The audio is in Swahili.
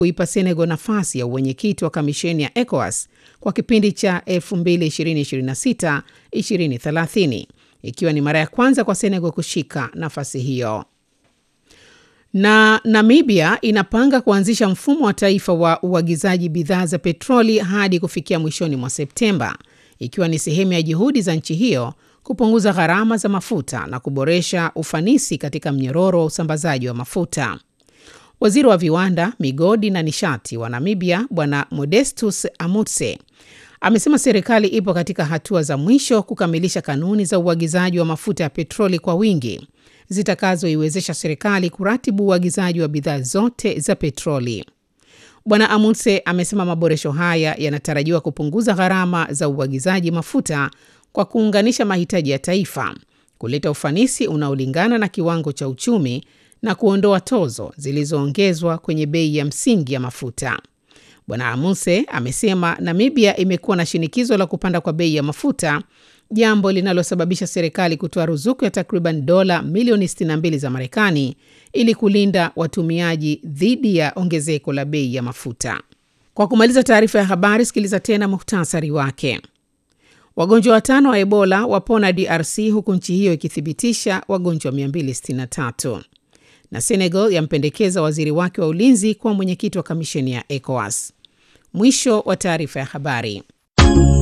kuipa Senegal nafasi ya uwenyekiti wa kamisheni ya ECOWAS kwa kipindi cha 2026-2030 ikiwa ni mara ya kwanza kwa Senegal kushika nafasi hiyo. Na Namibia inapanga kuanzisha mfumo wa taifa wa uagizaji bidhaa za petroli hadi kufikia mwishoni mwa Septemba, ikiwa ni sehemu ya juhudi za nchi hiyo kupunguza gharama za mafuta na kuboresha ufanisi katika mnyororo wa usambazaji wa mafuta. Waziri wa viwanda, migodi na nishati wa Namibia, Bwana Modestus Amutse, amesema serikali ipo katika hatua za mwisho kukamilisha kanuni za uagizaji wa mafuta ya petroli kwa wingi zitakazoiwezesha serikali kuratibu uagizaji wa bidhaa zote za petroli. Bwana Amundse amesema maboresho haya yanatarajiwa kupunguza gharama za uagizaji mafuta kwa kuunganisha mahitaji ya taifa, kuleta ufanisi unaolingana na kiwango cha uchumi na kuondoa tozo zilizoongezwa kwenye bei ya msingi ya mafuta. Bwana Amundse amesema Namibia imekuwa na shinikizo la kupanda kwa bei ya mafuta, jambo linalosababisha serikali kutoa ruzuku ya takriban dola milioni 62 za Marekani ili kulinda watumiaji dhidi ya ongezeko la bei ya mafuta. Kwa kumaliza taarifa ya habari, sikiliza tena muhtasari wake. Wagonjwa watano wa Ebola wapona DRC huku nchi hiyo ikithibitisha wagonjwa 263 na Senegal yampendekeza waziri wake wa ulinzi kuwa mwenyekiti wa kamisheni ya ECOWAS. Mwisho wa taarifa ya habari.